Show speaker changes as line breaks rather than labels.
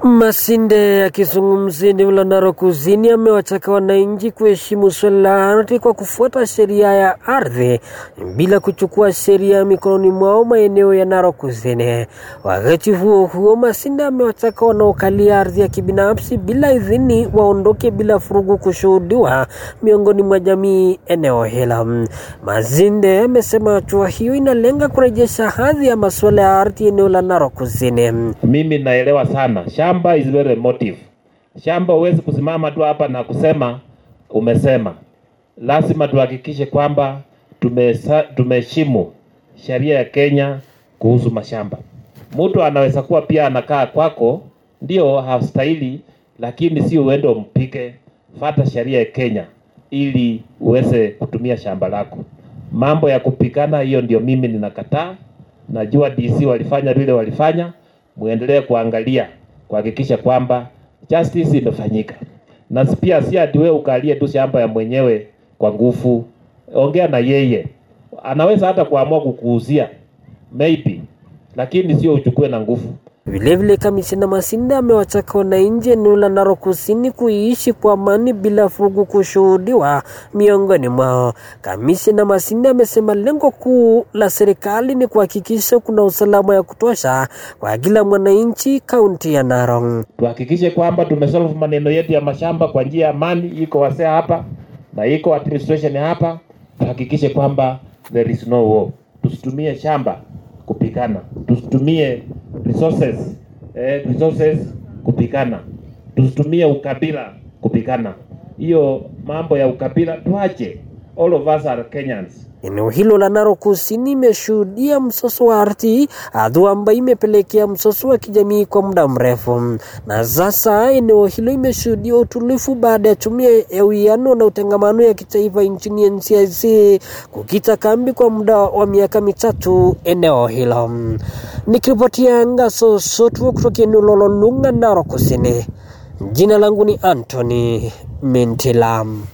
Masinde akizungumzia eneo la Narok Kusini amewataka wananchi kuheshimu swala la ardhi kwa kufuata sheria ya ardhi bila kuchukua sheria mikononi mwao maeneo ya Narok Kusini. Wakati huo huo, Masinde amewataka wanaokalia ardhi ya kibinafsi bila idhini waondoke bila furugu kushuhudiwa miongoni mwa jamii eneo hilo. Masinde amesema hatua hiyo inalenga kurejesha hadhi ya masuala ya ardhi eneo la Narok Kusini.
Mimi naelewa sana, shamba is very emotive. Shamba huwezi kusimama tu hapa na kusema umesema. Lazima tuhakikishe kwamba tumesa- tumeheshimu sheria ya Kenya kuhusu mashamba. Mtu anaweza kuwa pia anakaa kwako, ndio hastahili, lakini si uende umpike. Fata sheria ya Kenya ili uweze kutumia shamba lako. Mambo ya kupikana, hiyo ndio mimi ninakataa. Najua DC walifanya vile walifanya, muendelee kuangalia kuhakikisha kwamba justice imefanyika, na pia si ati wewe ukalie tu shamba ya mwenyewe kwa nguvu. Ongea na yeye, anaweza hata kuamua kukuuzia maybe, lakini sio uchukue na nguvu.
Vilevile, kamishina Masinde amewataka wananchi eneo la Narok Kusini kuishi kwa amani bila furugu kushuhudiwa miongoni mwao. Kamishina Masinde amesema lengo kuu la serikali ni kuhakikisha kuna usalama ya kutosha kwa kila mwananchi kaunti ya Narok.
Tuhakikishe kwamba tumesolve maneno yetu ya mashamba kwa njia ya amani. Iko wasea hapa na iko administration hapa, tuhakikishe kwamba there is no war. Tusitumie shamba kupikana, tusitumie resources, eh, resources kupikana, tusitumie ukabila kupikana. Hiyo mambo ya ukabila tuache. All of us are Kenyans.
Eneo hilo la Narok Kusini imeshuhudia msoso wa ardhi, hatua ambayo imepelekea msoso wa kijamii kwa muda mrefu, na sasa eneo hilo imeshuhudia utulivu baada ya tume ya uwiano na utangamano ya kitaifa nchini NCIC kukita kambi kwa muda wa miaka mitatu eneo hilo. Nikiripotia Ngaso Sotwo kutoka eneo la Lolunga, Narok Kusini, jina langu ni Anthony Mintilam.